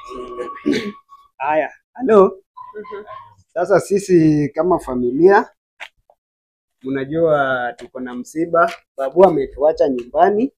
Haya, halo. Sasa sisi kama familia, mnajua tuko na msiba, babu ametuacha nyumbani.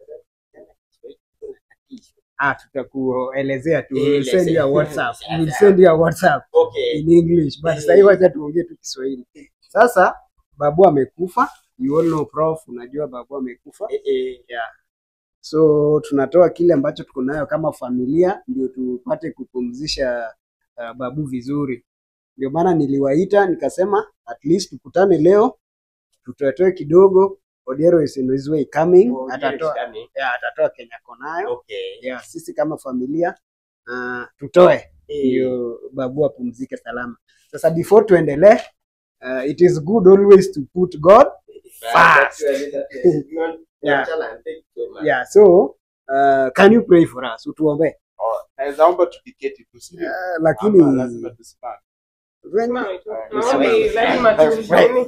Ah, tutakuelezea tu. We will send you a WhatsApp. We will send you a WhatsApp Okay. in English, but sasa hivi wacha tuongee tu Kiswahili. Sasa babu amekufa, you all know prof, unajua babu amekufa. Eh, eh. Yeah. So tunatoa kile ambacho tuko nayo kama familia ndio tupate kupumzisha uh, babu vizuri. Ndio maana niliwaita nikasema at least tukutane leo tutoetoe kidogo. Odiero is in his way coming. Oh, yes, atatoa, coming. yeah, atatoa Kenya konayo. Okay. Yeah, sisi kama familia uh, tutoe Eh, ndio babu apumzike salama. Sasa before tuendelee, uh, it is good always to put God fast. actually, that is not- Yeah. nonchalant. Thank you so much. Yeah, so uh, can you pray for us? Utuombee. Oh, naweza omba tukiketi tu sivyo? Uh, lakini Ama lazima tusimame. When- Maombi lazima tu-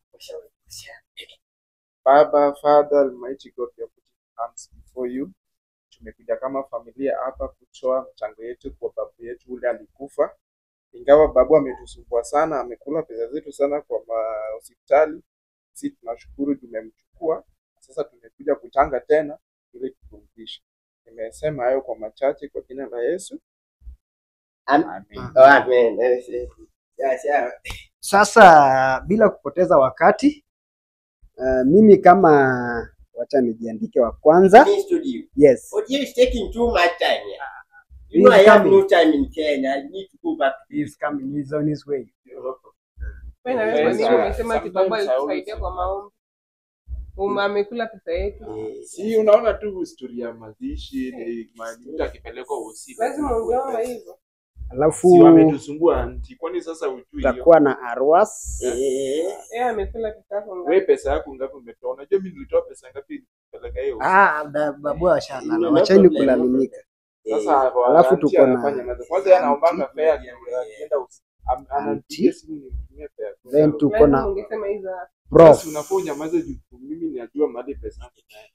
Baba, Father, Almighty God, we are putting hands before you. Tumekuja kama familia hapa kutoa mchango yetu kwa babu yetu ule alikufa. Ingawa babu ametusumbua sana, amekula pesa zetu sana kwa ma- hospitali. Sisi tunashukuru tumemchukua. Sasa tumekuja kuchanga tena ili tupumzishe. Nimesema hayo kwa machache kwa jina la Yesu. Am- Amen. Oh, amen. Yes, yes. Yes, yeah. Sasa bila kupoteza wakati uh, mimi kama wacha nijiandike wa kwanza. Me studio. Yes. Audio is taking too much time here. He You know, is I have coming. no time in Kenya. I need to go back. He is coming. He is on his way. Wewe na wewe kwa nini Yes, umesema ati baba sometimes I always alitusaidia kwa maombi? Um, amekula pesa yetu. Eh, Si unaona tu historia ya mazishi ni mahali mtu akipelekwa usiku. Lazima ungeomba hivyo. Alafu Si wametusumbua anti, kwani sasa ujui hiyo? tutakuwa na arwas. eh, Yeye amekula pesa yako ngapi? Wewe pesa yako ngapi umetoa? Unajua mimi nilitoa pesa ngapi kupeleka hiyo? Ah, da- babu washalala. No Wacheni problem, no kulalamika. Sasa Alafu aunti tuko na- anafanya mazoezi. Kwanza yeye anaombanga Aunti. fare akienda usiku. Am- Ananipigia simu nimtumie fare. Then tuko Lazima na ungesema hizo. prof. Sasa unafaa unyamaze juu mimi najua mahali pesa yangu inaenda.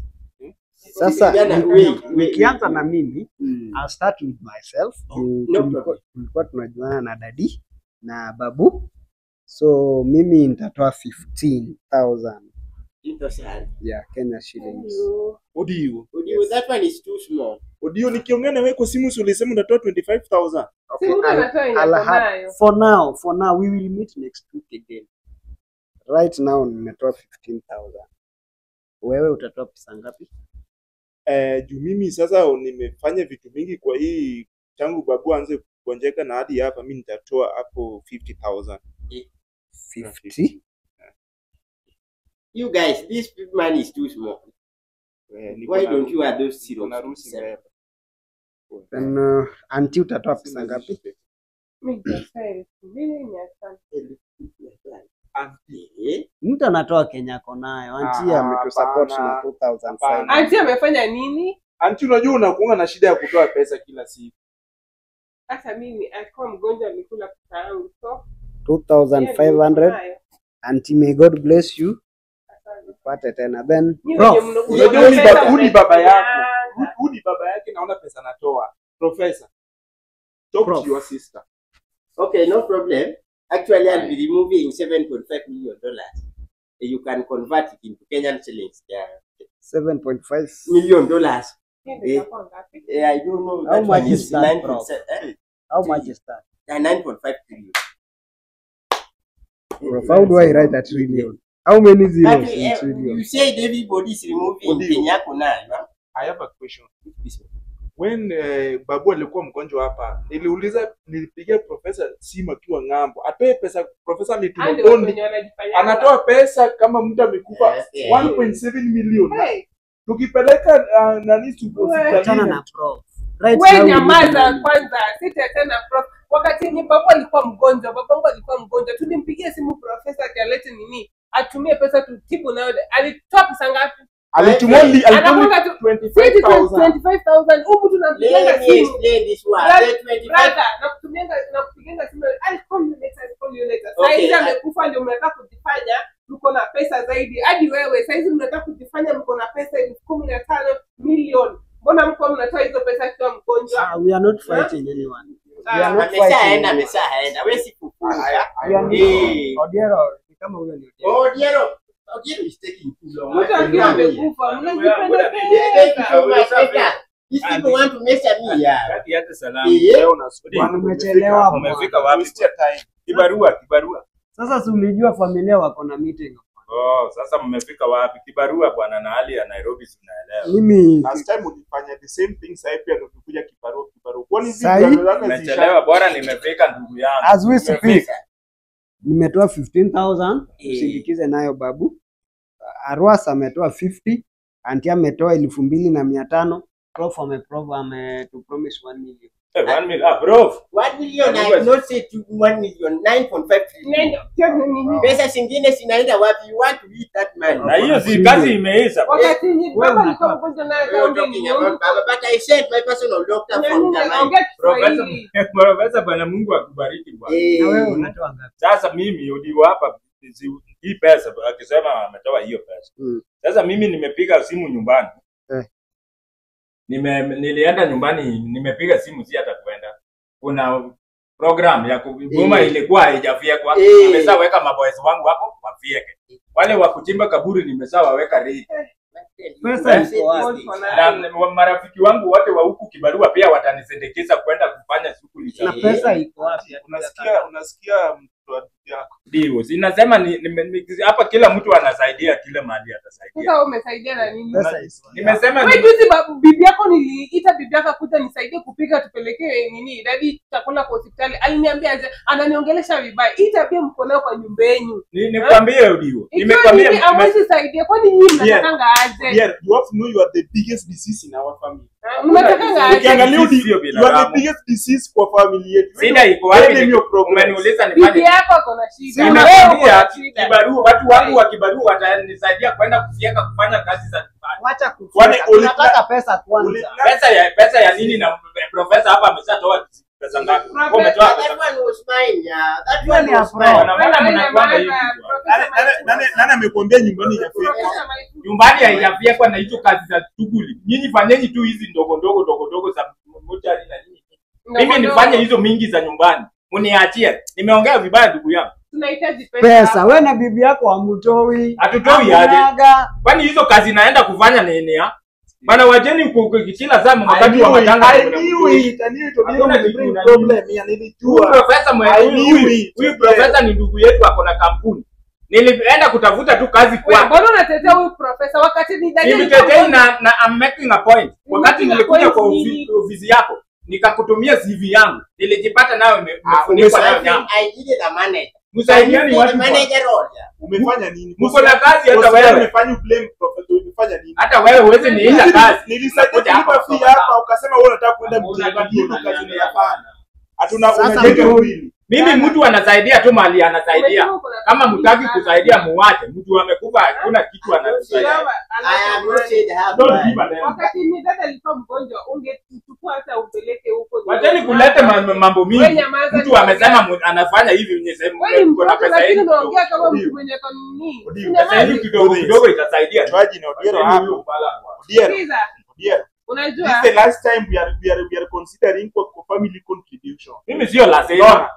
Sasa Vijana, ni- wait, wait, nikianza wait. na mimi Mm. I'll start with myself. Oh, Juu no tulikuwa- problem. tulikuwa tunajuana na dadi na babu, so mimi nitatoa 15,000 Interesting. ya Kenya shillings. Odio. Audio, that one is too small. Odio nikiongea na wewe kwa simu si ulisema unatoa 25000. Si mtu I'll- anatoa yenye I'll ako have- nayo. for now, for now we will meet next week again. Right now nimetoa 15,000. Wewe utatoa pesa ngapi? Eh, juu mimi sasa nimefanya vitu mingi kwa hii tangu babu aanze kugonjeka na hadi hapa mimi nitatoa hapo 50000. 50. You guys, this money is too small. Eh, niko Why na- don't you add those niko na zeros? harusi mbele. Then uh, anti utatoa pesa Sina ngapi? zishi. Mimi nitatoa elfu mbili mia tano. Auntie, Eh? Mtu anatoa Kenya ako nayo. Anti Ah, ametusupport hapana. na 2,500. Hapana. Anti amefanya nini? Auntie, unajua unakuanga na shida ya kutoa pesa kila siku. Hata mimi alikuwa mgonjwa alikula pesa yangu. So, yeye 2,500. niko nayo. Auntie, may God bless you. Asante. Pate tena. Then Nyinyi prof. wenye mno- Unajua mno huyu ni pesa baba- huyu ni baba yako. mnapeana. Huyu ni baba yake naona pesa natoa. Professor. Talk Prof. to your sister. Okay, no problem. Actually, I'll be removing 7.5 million dollars. You can convert it into Kenyan shillings. Yeah. 7.5. Million dollars. Hiyo ndio Eh. itakuwa ngapi? Yeah, I don't know. How That much one is is that, 9 bro? eh? How much is that? Yeah, 9.5 trillion. Prof, how do I write that trillion? How many But zeros uh, in trillion? you said everybody is removing Audio. Kenya Kuna. I have a question. When uh, babu alikuwa mgonjwa hapa, niliuliza nilipigia profesa simu akiwa ng'ambo. Atoe pesa profesa Hao ametuma ndio bond. wenye wanajifanya Anatoa pesa kama mtu amekufa Yes, yes. 1.7 million. Hey, Tukipeleka uh, nani tu Wewe. Achana na prof. Right we now we need nyamaza money. kwanza, sitaachana prof. Wakati yenye babu alikuwa mgonjwa, babangu alikuwa mgonjwa, tulimpigia simu profesa akialete nini, atumie pesa tutibu nayo. Alitoa pesa ngapi? alitumwa li- alitumwa Anakwanga tu 25000. 25,000 huku tunampigianga Let me simu explain this one. Brother, That 25 brother, nakutumianga nakupigianga simu I'll call you later, I'll call you later. Saa Okay, hizi I- amekufa ndio mnataka kujifanya mko na pesa zaidi. Hadi wewe saa hizi mnataka kujifanya mko na pesa elfu kumi na tano milioni. Mbona mko mnatoa hizo pesa akiwa mgonjwa? mgonjwa Ah, we are not fighting anyone. We are not fighting ameshaenda anyone. ameshaenda we si kufunga We are not- Eh. Odiero, ni kama huyo ni Odiero. oh Odiero Odiero is taking too long mtu akiwa amekufa mnajipendekeza These people want to mess at me yeah Kati yake salamu. Eh, Leo unasubiri. Bwana, umechelewa Umefika bwana. wapi? Kibarua, kibarua. Sasa si ulijua familia wako na meeting. Oh, sasa mmefika wapi? Kibarua bwana na hali ya Nairobi si unaelewa. Mimi Last time ulifanya the same thing, sasa hivi pia ndio ukikuja kibarua kibarua. Kwani hizi Sahi? vibarua zako zisha- Nimechelewa bora nimefika ndugu yangu. as we speak Nimefika. nimetoa 15000 Eh. usindikize nayo babu. Arwas ametoa 50, Anti ametoa elfu mbili na mia tano. Prof ameprove ametupromise 1 million. Eh, one million. Ah, bro. one million I have not said to one million nine point five trillion pesa zingine zinaenda wapi you want to eat that money Na hiyo si kazi imeisha. wakati yenye Wewe baba unatoa- alikuwa mgonjwa naye Wewe kaongea talking ni about Baba, but I sent my personal doctor from Jamaica. ongea Profesa Kiswahili Profesa bwana Mungu akubariki bwana. Eh, Na wewe unatoa ngapi? Sasa mimi uliwa hapa si- hii pesa akisema ametoa hiyo pesa. Mm. Sasa mimi nimepiga simu nyumbani. Eh. Nime nilienda nyumbani nimepiga simu si hata kwenda. Kuna program ya kubuma Eh. ilikuwa haijafyekwa. Eh. Nimeshaweka maboys wangu hapo wafyeke. Wale wa kuchimba kaburi nimeshawaweka ready. Pesa iko wapi? Na na marafiki wangu wote wa huku kibarua pia watanisindikiza kwenda kufanya shughuli Na za Eh. pesa iko wapi? Unasikia unasikia mtu wa ndugu yako. ndio. Sinasema ni, ni, ni, hapa kila mtu anasaidia kile mahali atasaidia. sasa wewe umesaidia na nini Pesa iko wapi? Nimesema wewe ni, juzi babu- bibi yako niliita bibi yako kuja nisaidie kupika tupelekee nini dadi chakula kwa hospitali aliniambia aje ananiongelesha vibaya hii tabia mko nayo kwa nyumba yenu ni, nikwambie Udio. ikiwa Nimekwambia nini nime- amwezi saidia kwani nyinyi mnatakanga aje Yeah, you have to know you are the biggest disease in our family. Ah, mnatakanga aje Ukiangalia Sisi udi- sio you are the binadamu. biggest disease kwa family yetu. Shida iko wapi? Tell them your problems. Umeniuliza bibi nifanye. yako ako na shida Si na wewe uko Nimekwambia na shida kibarua, watu wangu wa kibarua watanisaidia kwenda kufyeka kufanya kazi za nyumbani. Wacha Kwani kufika. uli- Tunataka pesa kwanza. uli- Pesa ya pesa ya nini na profesa hapa ameshatoa pesa ngapi? Profesa- Wewe umetoa pesa That ngapi? one was mine, yeah. That Hiyo one ni ya was pro. mine. Wana- Mbona Wewe mnakwanga hivi unanyamaza, bwana? Profesa Nani- nani- Maithu. nani- nani amekwambia nyumbani inafika? Profesa Maithu. Nyumbani haijafyekwa na hizo kazi za shughuli. Nyinyi fanyeni tu hizi ndogo ndogo ndogo ndogo za mochari na nini. Mimi Ndogo nifanye ndogo. hizo mingi za nyumbani. Muniachie. Nimeongea vibaya ndugu yangu. tunahitaji pesa Pesa, we na bibi yako hamutoi. Hatutoi aje? Hakunaga. Kwani hizo kazi naenda kufanya nini ya? Bana wajeni ku- ku- kila saa I wakati wa knew it, matanga. I knew it, I knew it, Odiero Hakuna will kitu bring unajua. problem here, Huyu nilijua. profesa mwe- I huyu- knew huyu- it. huyu profesa ni ndugu yetu ako na kampuni. Nilienda kutafuta tu kazi Wewe, kwake. mbona unatetea huyu profesa wakati ni dada Nimtetei na, na I'm making a point. Wakati making a nilikuja point kwa nini? ofisi, ofisi yako nikakutumia CV yangu, nilijipata nayo ime- Ah, imefunikwa nayo I think nyama. I needed a manager. Msaidiani I watu needed a kwa- manager role, yeah. Umefanya nini? Mko na kazi hata Bosi wewe. umefanya blame professor, umefanya nini? Hata wewe huwezi niita Nili- kazi. Nilisaidia Unakuja kulipa hapa fee kutoka hapa ukasema wewe unataka kwenda Hakuna mjini kitu hiyo kazi unaniambia. unayofanya. Hatuna Sasa unajenga mtu- mwili. Mimi mtu anasaidia tu mali anasaidia. Umesema uko na Kama kazi mtaki sana. kusaidia muwache. Mtu amekufa hakuna kitu anatusaidia. Baba, I have not anatamani. said I have Don't money. give a damn. wakati ni dada alikuwa mgonjwa ungechukua hata upeleke huko Wacheni kuleta ma- mambo Wewe mingi. nyamaza, Mtu niongea. amesema mu- anafanya hivi wenye sehemu wewe ni uko na mtoto pesa lakini yenu. unaongea kama Ndio. mtu mwenye kanuni Ndio. Pesa yenu kidogo kidogo itasaidia. Chwaji na Odiero Wacheni hapo. huyo pala kwa- Odiero, Sikiza, Odiero. This unajua is the last time we are we are we are considering for for family contribution. Mimi sio la sema. Unaona?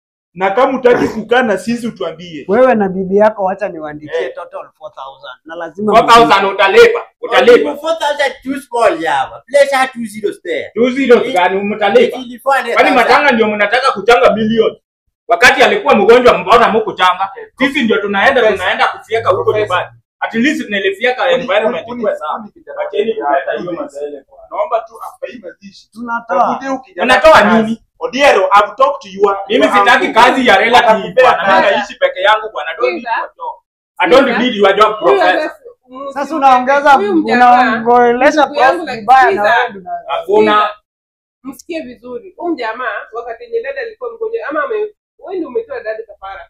Na kama utaki kukaa na sisi utuambie. Wewe na bibi yako wacha niwaandikie Eh. total 4000 na lazima 4000 utalipa. Utalipa. Four thousand too small, yeah. Place her two zeros there. Two zeros gani mtalipa? Ili 400,000. Kwani matanga ndio mnataka kuchanga milioni? Wakati alikuwa mgonjwa mbona mkuchanga? Sisi ndio tunaenda tunaenda kufieka huko Professor. nyumbani. At least nilifieka environment ikuwe sawa. Wacheni kuleta hiyo mazele kwa. Naomba tu after hii mazishi. tunatoa. Tafute huyu kijana Unatoa kazi. nini? Odiero, I've talked to you. Mimi you sitaki have- kazi ya relative Atakupea bwana. Mimi kazi. naishi peke yangu bwana. Don't need Sikiza. your job. I don't Sikiza. need your job Huyu professor. hata- mm, Sasa si- unaongeza huyu mjamaa, unaongelesha ndugu yangu prof na vibaya na sikiza. wewe ndio una- Hakuna Sikiza. msikie vizuri huyu mjamaa wakati yenye dada alikuwa mgonjwa ama ame- wewe ndio umetoa dada kafara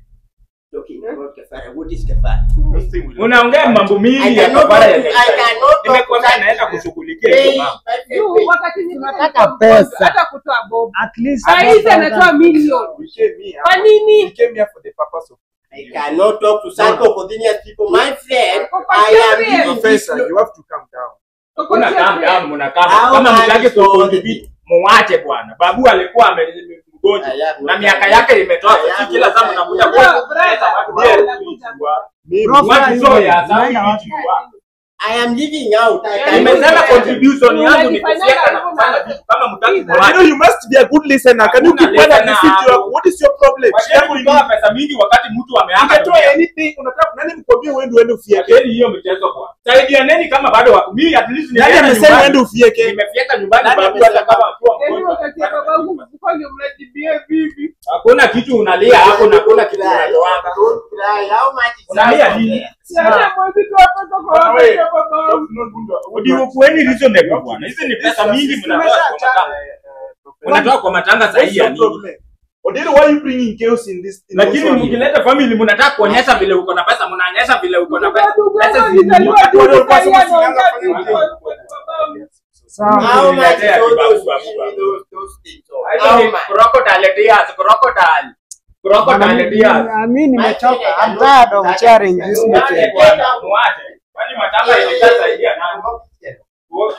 Talking about kafara. What is kafara? Those things will- unaongea mambo I mingi ya cannot kafara talk ya to- I serikali. cannot talk to Nimekwambia that. naenda kushughulikia Pay, hiyo mambo. pay, juu pay. wakati yenye dada Tunataka alikuwa mgonjwa, pesa. hata kutoa bob at least saa hizi 4000. anatoa milioni We came here. kwa nini We came here for the purpose of I cannot talk to Sanko Codinius people. My friend, Kwa I am serious. giving this Professor, no- you have to calm down. Kuna calm down, mna calm down. How Kama much mtaki is all kucontribute, the- muwache bwana. Babu alikuwa ame- mgonjwa Aya, na miaka yake imetoka, si kila saa mnakuja Bro, kwa brother, watu bro, bila unakuja. kujua. Prof, Watu hivi, so ya sababu unaenda wapi? kujua. I am living out. I can- Nimesema contribution yangu ni Unajifanyanga kufyeka na hivyo kufanya na- vitu kama mtaki Hizo. You know, muwache. you must be a good listener. Can you Hakuna keep quiet and listener listen to your, hapo. what is your problem? Shida Wacheni yako ni kutoa nini? pesa mingi wakati mtu ameaga Ungetoa dunia. anything, unataka nani mkwambie uende uende ufieke? Acheni hiyo mchezo kwa. Saidianeni kama bado wako. Mimi at least Nani nimeenda amesema nyumbani. uende ufieke? Nimefyeka nyumbani Nani babu amesema? hata kama akiwa Yaani mgonjwa. wakati ya babangu mkubwa ndio mnajibia vivi. Hakuna kitu unalia hapo na hakuna kitu Cry. unatoanga. Don't cry. How much is Unalia that? nini? Yaani mwezi tu hapa kwa Bwana wakati we, ya babangu. Ndio kueni reasonable bwana. Hizi ni pesa mingi mnatoa kwa matanga. Mnatoa kwa matanga What's sahihi ya your nini? problem? Odero, why are you bringing chaos in this? in Lakini this family? mkileta family mnataka kuonyesha vile uko na pesa, mnaonyesha vile uko na pesa. Babu Pesa wangu zi- alizaliwa watu tu waliokuwa sasa sasa anaongea sinanga vivi fanya kwa- nini? kwa babangu. Sawa. How much is Niletea all kibabu, those babu, things? babu. Those- those things. So, Hizo How ni much? crocodile tears, crocodile. Crocodile tears. Mi nimechoka. I'm tired of sharing this Muache meeting. bwana, muache. Kwani matanga ilishasaidia nani?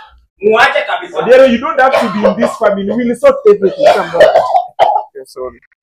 Muache kabisa. Odero, you don't have to be in this family. We'll sort everything. Come on. Okay, sorry.